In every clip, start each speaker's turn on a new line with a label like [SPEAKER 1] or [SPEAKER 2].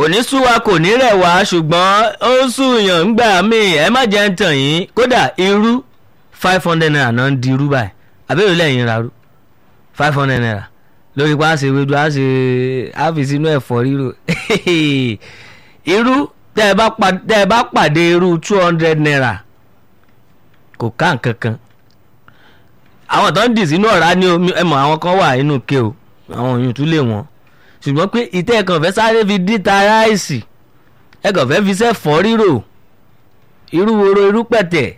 [SPEAKER 1] ní sú wa kò ní rẹ̀ wá ṣùgbọ́n ó ń súyàn ń gbà mí ẹ má jẹ́ ń tàn yín kódà irú five hundred naira náà ń di irú báyìí àbẹ̀rẹ̀ lẹ́yìn ra rú five hundred naira lórí pa á ṣe wedu á ṣe á fi sínú ẹ̀fọ́ ríro irú tẹ́ ẹ bá pa- tẹ́ ẹ bá pàdé irú two hundred naira kò ká nǹkan kan àwọn tó ń dì sínú ọ̀rá ní omi ẹ mọ̀ àwọn kan wà nínú ke o àwọn òyìn tún lè wọ́n ṣùgbọ́n pé ìtẹ́ ẹ̀kan fẹ́ sáré fi díta ráìsì ẹ̀kan fẹ́ fi sẹ́fọ́ rírò irú woro irú pẹ̀tẹ̀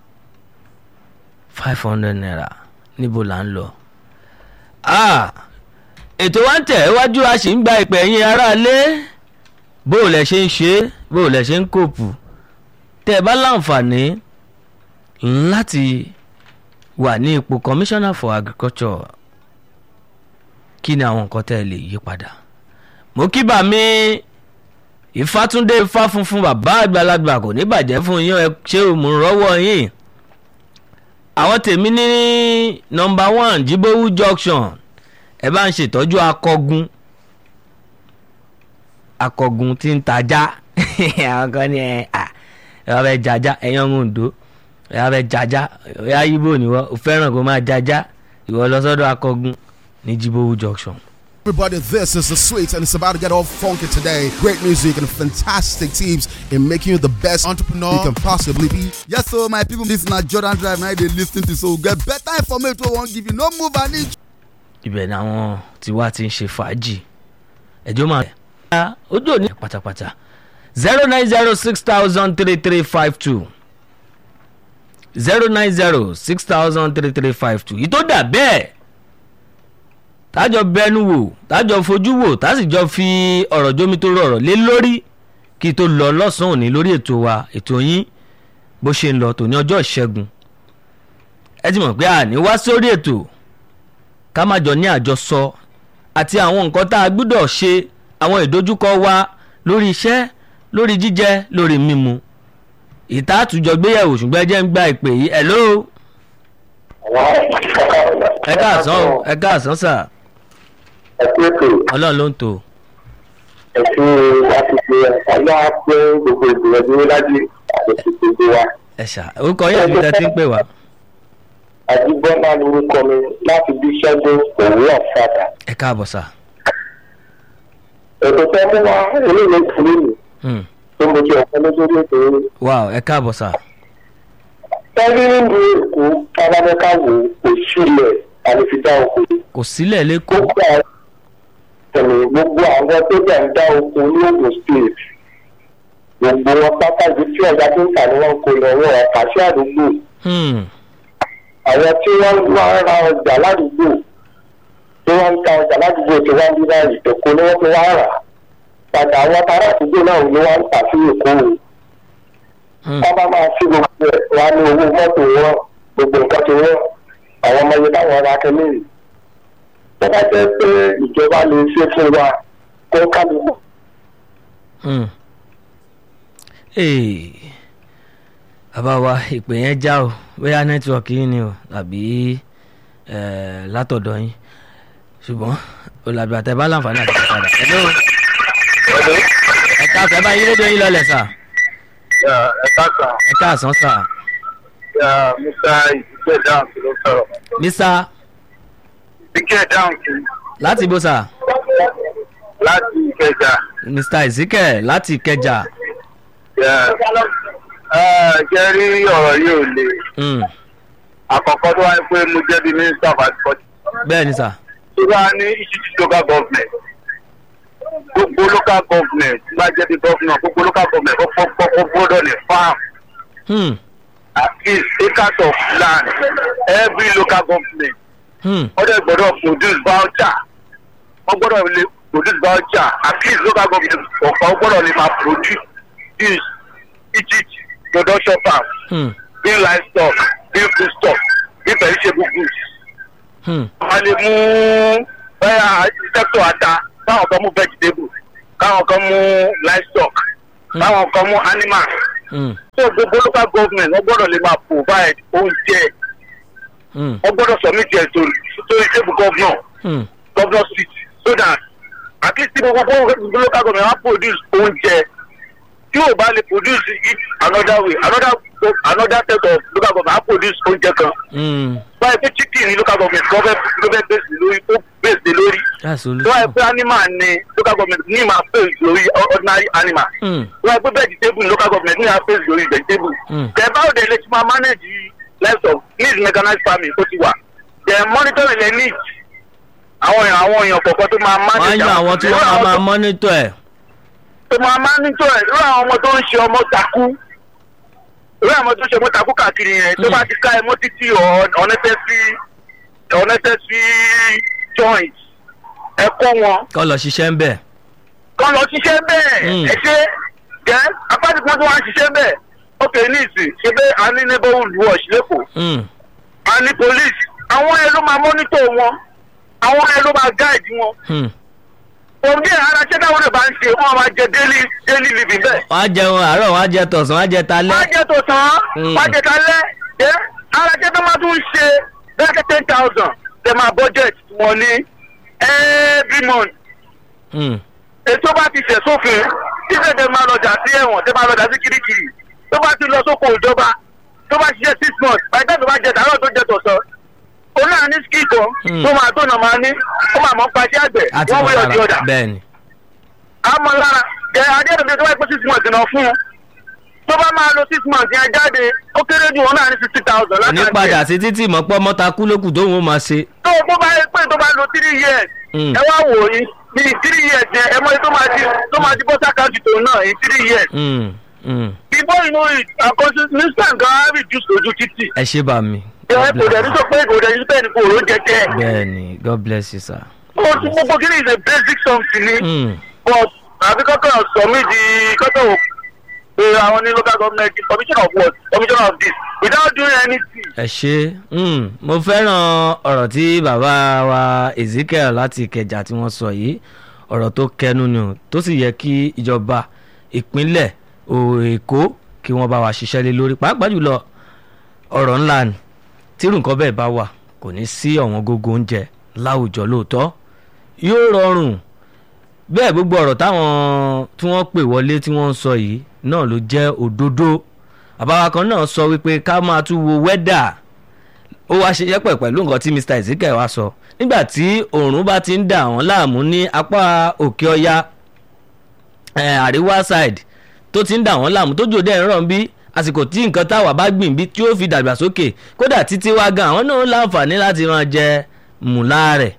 [SPEAKER 1] five hundred naira níbo là ń lọ. Ah, ètò wa ń tẹ̀ iwájú a sì ń gba ìpè yín aráalé bó o lẹ ṣe ń ṣe é bó o lẹ ṣe ń kóòpù tẹ́ ẹ bá láǹfààní láti wà ní ipò commissioner for agriculture kí ni àwọn nǹkan tẹ́ ẹ lè yí padà mo kí bà mí ìfàtúndé ifá funfun bàbá àgbàlagbà kò ní bàjẹ́ fún yín ẹ ṣé o mò ń rọ́wọ́ yín àwọn tèmi ní nọmba one jibowu junction ẹ bá ń ṣètọ́jú akọgun akọgun tí ń tajá àwọn kan ní ẹ à ẹ wá fẹ́ jajá ẹ̀yàn ń dò ẹ wá fẹ́ jajá ẹ wá yíbò níwọ̀ ò fẹ́ràn kó máa jajá ìwọ lọ sọ́dọ̀ akọgun ní jibowu junction.
[SPEAKER 2] Everybody, this is the sweet, and it's about to get all funky today. Great music and fantastic tips in making you the best entrepreneur you can possibly be.
[SPEAKER 3] Yes, so my people, this na Jordan Drive. Now they listen to so get better information. wey Won't give you no move an inch.
[SPEAKER 1] ibẹ̀ ni àwọn tiwa ti ń ṣe fàájì ẹjọ́ máa rẹ̀ ojú òní pátápátá zero nine zero six thousand three three five two zero nine zero six thousand three three five two yìí tó dà bẹ́ẹ̀ tájọ bẹnu wò tájọ fojú wò tásìjọ fi ọ̀rọ̀ jómi tó rọrọ̀ lé lórí kí tó lọ lọ́sàn-án òní lórí ètò wa ètò yín bó ṣe ń lọ tòní ọjọ́ ìṣẹ́gun ẹ ti mọ̀ pé àní wá sórí ètò ká má jọ ní àjọsọ àti àwọn nǹkan tá a gbúdọ̀ ṣe àwọn ìdojúkọ wa lórí iṣẹ́ lórí jíjẹ lórí mímu ìta àtújọ gbéyẹ̀wò ṣùgbọ́n ẹ jẹ́ ń gba ìpè yìí ẹ̀ ló ẹ káàsán o ẹ káàsán sà
[SPEAKER 4] ẹkú ètò
[SPEAKER 1] ọlọ́run ló ń tò
[SPEAKER 4] ẹkú àtúnṣe ọlá pé gbogbo ìgbìyànjú lájú àtúnṣe gbogbo wa.
[SPEAKER 1] ẹ ṣá orúkọ yẹn àti tẹ́tí ń pè wá
[SPEAKER 4] àdìgbọ́nà lorúkọ mi láti bí ṣẹ́gun òwúrọ̀ fàdà.
[SPEAKER 1] ẹ káàbọ̀ sà.
[SPEAKER 4] ètò tẹ́ mú wa eléyìí ìkúrú mi
[SPEAKER 1] Hmm.
[SPEAKER 4] tó mo ti ọ̀pọ̀ lójú ètò yìí.
[SPEAKER 1] wow ẹ káàbọ̀ sà.
[SPEAKER 4] tẹ́lí nínú èkó kábàdẹ́ká wò kò sílẹ̀ àlefidá oko.
[SPEAKER 1] kò sílẹ̀ lẹ́kọ̀ọ́
[SPEAKER 4] gbogbo àwọn tẹ̀lé gbogbo àwọn tó dẹ̀ ń dá oko ní ogun state gbogbo wọn pátá ibi tí ọ̀gá tó ń tà ní wọn kò lọ́wọ́ ọ̀kà sí àdúgbò.
[SPEAKER 1] Hmm.
[SPEAKER 4] àwọn tí wọ́n wá ń ra ọjà ládùúgbò tí wọ́n ń ta ọjà ládùúgbò tí wọ́n ń bí báyìí èkó ni wọ́n ti wá rà padà àwọn ará àdúgbò náà ni wọ́n ń tà sí èkó o
[SPEAKER 1] Hmm.
[SPEAKER 4] wọ́n bá máa sí gbogbo ẹ̀ wá ní owó mọ́tò wọn gbogbo nǹkan ti wọ́n àwọn ọmọ yẹn táwọn ará kẹ́lẹ́ yìí tó bá jẹ́ pé ìjọba lè ṣe fún wa kó kálukú
[SPEAKER 1] Hmm. Ee, bàbá wa ìpè yẹn já o bóyá nẹ́tíwọ̀kì yín ni o tàbí eh, látọ̀dọ̀ yín ṣùgbọ́n olùdàbí àtẹ̀bá láǹfààní àti padà. Hello. ẹ káàsán ẹ bá yín rédíò yín lọlẹ̀ sà
[SPEAKER 4] ẹ̀ka kan
[SPEAKER 1] ẹ káàsán sà.
[SPEAKER 4] mr ìdíkẹ́ dáhùn sí ló sọ̀rọ̀
[SPEAKER 1] mísà
[SPEAKER 4] ìdíkẹ́ dáhùn sí
[SPEAKER 1] láti ibo sà
[SPEAKER 4] láti ìkẹjà.
[SPEAKER 1] mr ezekiel láti ìkẹjà.
[SPEAKER 4] jẹ́ rí ọ̀rọ̀ yìí ò le
[SPEAKER 1] Hmm.
[SPEAKER 4] àkọ́kọ́ tó wáyé pé mo jẹ́ bí minister of agriculture
[SPEAKER 1] bẹ́ẹ̀ ni sà.
[SPEAKER 4] tó bá ní institute local government gbogbo local government bá jẹ́ bí governor gbogbo local government kọ́kọ́ gbọ́dọ̀ ní farm
[SPEAKER 1] Hmm.
[SPEAKER 4] at least acres of land every local government
[SPEAKER 1] Hmm.
[SPEAKER 4] wọ́n dẹ̀ gbọ́dọ̀ produce voucher wọ́n gbọ́dọ̀ lè produce voucher at least local government kọ̀ọ̀kan gbọ́dọ̀ lè máa produce this each production farm
[SPEAKER 1] Hmm.
[SPEAKER 4] bí livestock bí foodstuff bí perishable goods.
[SPEAKER 1] Hmm.
[SPEAKER 4] wọ́n lè mú bẹ́ẹ̀ sector ata káwọn kan mú vegetable káwọn kan mú livestock káwọn kan mú animal.
[SPEAKER 1] Hmm.
[SPEAKER 4] so gbogbo local government wọ́n gbọ́dọ̀ lè máa provide oúnjẹ
[SPEAKER 1] Hmm.
[SPEAKER 4] wọ́n gbọ́dọ̀ submit ẹ̀ to to the table governor
[SPEAKER 1] Hmm.
[SPEAKER 4] governor seat so that at least tí gbogbo gbogbo local government wá produce oúnjẹ tí ò bá lè produce it another way another another set of local government wá produce oúnjẹ kan
[SPEAKER 1] Mm,
[SPEAKER 4] báyìí pé chicken ní local government kan fẹ́ ló fẹ́ base lórí ó base lórí
[SPEAKER 1] that's
[SPEAKER 4] tó wáyé
[SPEAKER 1] solution.
[SPEAKER 4] pé animal ní local government ní máa base lórí ordinary animal
[SPEAKER 1] Mm,
[SPEAKER 4] tó wáyé pé vegetable ní local government ní máa base lórí vegetable
[SPEAKER 1] Mm.
[SPEAKER 4] then báwo de lè ti máa manage livestock need mechanized farming tó ti wà then monitoring the needs àwọn èèyàn àwọn èèyàn kọ̀ọ̀kan tó máa
[SPEAKER 1] wọ́n á
[SPEAKER 4] manage
[SPEAKER 1] yan àwọn tí wọ́n máa máa mọ́nítọ̀ ẹ̀.
[SPEAKER 4] tó máa monitor ẹ̀ lórí àwọn ọmọ tó ń ṣe ọmọ takú lórí àwọn ọmọ tó ń ṣe ọmọ takú káàkiri yẹn tó
[SPEAKER 1] Mm.
[SPEAKER 4] bá ti ká ẹ mọ́ títí or unnecessary unnecessary joint ẹ kọ́ wọn
[SPEAKER 1] kọ́ lọ ṣiṣẹ́ ń bẹ̀.
[SPEAKER 4] kọ́ lọ ṣiṣẹ́ bẹ́ẹ̀
[SPEAKER 1] Mm.
[SPEAKER 4] ẹ ṣe jẹ́ apáti kan tó wá ń ṣiṣẹ́ bẹ́ẹ̀ ok ní ìsìn ṣe pé a ní neighborhood watch lẹ́kọ̀ọ́
[SPEAKER 1] Mm,
[SPEAKER 4] a ní police àwọn ẹ ló máa monitor wọn àwọn ẹ ló máa guide wọn
[SPEAKER 1] mm.
[SPEAKER 4] òun bí ara ṣẹ́ táwọn ẹ̀ bá ń ṣe wọ́n máa jẹ daily daily living bẹ́ẹ̀.
[SPEAKER 1] wọ́n á jẹun àárọ̀ wọ́n á jẹ tọ̀sán wọ́n á jẹ talẹ́.
[SPEAKER 4] wọ́n jẹ́ tó tán
[SPEAKER 1] Mm.
[SPEAKER 4] wọ́n jẹ́ kalẹ́ ẹ́ ara jẹ́ tó máa tún ṣe bẹ́ẹ̀ ten thousand tẹ̀ máa budget wọn ní every month
[SPEAKER 1] Mm,
[SPEAKER 4] ètò bá ti ṣẹ̀ sófin títẹ̀ tẹ̀ máa lọ́jà sí ẹ̀wọ̀n tẹ̀ máa lọ́jà sí kirikiri tó bá ti lọ sóko ìjọba tó bá ṣiṣẹ́ six months by the time tó bá jẹ tààrọ̀ tó jẹ tọ̀sán òun náà ní skill kan
[SPEAKER 1] Mm.
[SPEAKER 4] tó máa tó náà máa ní ó máa mọ̀ pa iṣẹ́ àgbẹ̀
[SPEAKER 1] àti
[SPEAKER 4] wọ́n wúyọ̀ di
[SPEAKER 1] mọ̀lára
[SPEAKER 4] ọ̀dà
[SPEAKER 1] bẹ́ẹ̀ ni.
[SPEAKER 4] àmọ́ lára ẹ adéyẹ̀dọ̀ tó bá pẹ́ six months náà fún un tó bá máa lo six months yẹn jáde ó kéré jù wọn náà ní sixty thousand
[SPEAKER 1] ní padà sí títí mọ̀ pọ́ mọ́ta kú lókù tóun ó máa ṣe.
[SPEAKER 4] tó o bó bá yẹ pé tó bá lo three years
[SPEAKER 1] Mm.
[SPEAKER 4] ẹ wá wò yín ní three years yẹn ẹ mọ iye tó máa di tó máa di bọ́sà káàdì tó náà in three years
[SPEAKER 1] Mm, mm.
[SPEAKER 4] before you know it àkọsí nísàn gan á reduce ojú títì
[SPEAKER 1] ẹ ṣé bá mi.
[SPEAKER 4] ẹ kò dẹ̀ ní sọ pé kò dẹ̀ ní bẹ́ẹ̀ ni kò ró jẹjẹ
[SPEAKER 1] bẹ́ẹ̀ ni god bless you sir.
[SPEAKER 4] ó ti gbogbo kí ni is a basic something ni.
[SPEAKER 1] Mm.
[SPEAKER 4] but àbí kọ́kọ́ sọ mí di kọ́kọ́ wò pé àwọn ní local government commission of what commission of this without doing anything.
[SPEAKER 1] ẹ ṣe mm, mo fẹ́ràn ọ̀rọ̀ tí bàbá wa ezekiel láti ìkẹjà tí wọ́n sọ yìí ọ̀rọ̀ tó kẹnu ni o tó sì yẹ kí ìjọba ìpínlẹ̀ o- èkó kí wọ́n bá wa ṣiṣẹ́ lé lórí pàápàá jùlọ ọ̀rọ̀ ńlá ni tírù nǹkan bẹ́ẹ̀ bá wà kò ní sí ọ̀wọ́n gógó oúnjẹ láwùjọ lóòótọ́ yóò rọrùn bẹ́ẹ̀ gbogbo ọ̀rọ̀ táwọn tí wọ́n pè wọlé tí wọ́n ń sọ yìí náà ló jẹ́ òdodo àbáwá kan náà sọ wípé ká máa tún wo wẹ́dà ó wá ṣe yẹ́pẹ̀ pẹ̀lú nǹkan tí mr ezekiel wá sọ nígbà tí oòrùn bá ti ń dà wọ́n láàmú ní apá òkè ọya eh, àríwá side tó ti ń dà wọ́n láàmú tó jòdè ń rọ̀ ń bí àsìkò tí nǹkan táwa bá gbìn bí tí ó fi dàgbà sókè kódà títí wá gan àwọn náà láǹfààní láti máa jẹ mùlá rẹ̀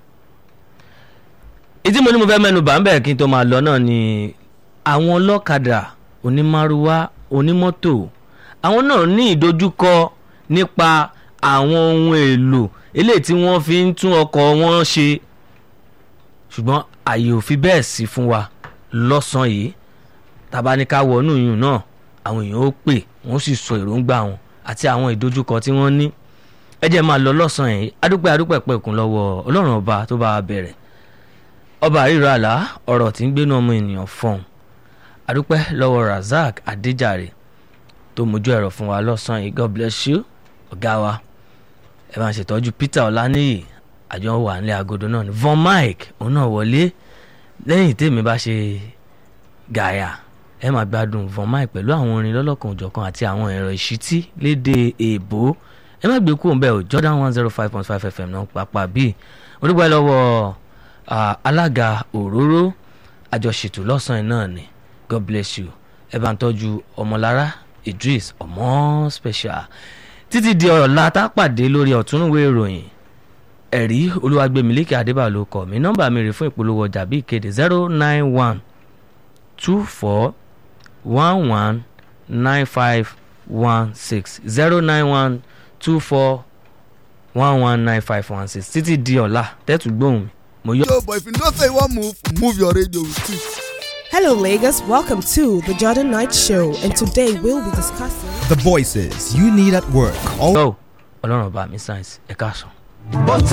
[SPEAKER 1] ìdí mo ní mo fẹ́ mẹ́nu bà ń bẹ̀ kí n tó máa lọ náà ni àwọn ọlọ́kadà onímárúwá onímọ́tò àwọn náà ní ìdojúkọ nípa àwọn ohun èlò eléyìí tí wọ́n fi ń tún ọkọ̀ wọn ṣe ṣùgbọ́n àyè ò fi bẹ́ẹ̀ sí fún wa lọ́sàn-án yìí tàbá ní ká wọnú yùn náà àwọn èèyàn ó pè wọ́n sì sọ èròǹgbà wọn àti àwọn ìdojúkọ tí wọ́n ní ẹ jẹ́ máa lọ lọ́sàn-án yìí adúpẹ́ adúpẹ́ pẹ̀kún lọ́wọ́ ọlọ́run ọba tó bá wa bẹ̀rẹ̀ ọba àríro àlá ọ̀rọ̀ tí ń gbénu ọmọ ènìyàn fọ̀hún adúpẹ́ lọ́wọ́ razak adéjàre tó mójú ẹ̀rọ fún wa lọ́sàn-án yìí god bless you ọ̀gá wa ẹ máa ṣètọ́jú peter ọláníyì àjọ wà nílé agodo náà ni von mike òun náà wọlé lẹ́yìn tèmi bá ṣe gàyà ẹ máa gbádùn von mike pẹ̀lú àwọn orin lọ́lọ́kan òjọ̀kan àti àwọn ẹ̀rọ ìṣítí léde èèbó ẹ má gbé kúrò ń bẹ́ẹ̀ o jordan one zero five point five fm náà pàápàá bíi onígbà lọ́wọ́ ah, alága òróró àjọṣètò lọ́sàn-án náà ni god bless you ẹ bá ń tọ́jú ọmọlára idris ọmọ special títí di ọ̀la tá a pàdé lórí ọ̀túnúwé ìròyìn ẹ̀rí olúwàgbẹ̀mílíkì adébàlò kọ̀ mí nọ́mbà mi rè fún ìpolówó ọjà bí ìkéde zero nine one two four one one nine five one six zero nine one two four one one nine five one six títí di ọ̀la tẹ́tù gbóhùn mi mo yọ.
[SPEAKER 3] Yo, but if you know say you wan move, move your radio with it.
[SPEAKER 5] Hello, Lagos. Welcome to the Jordan Knight Show, and today we'll be discussing.
[SPEAKER 6] The voices you need at work. All
[SPEAKER 1] ọlọ́run ọba mi sáyẹ́nsì ẹ̀ka sàn.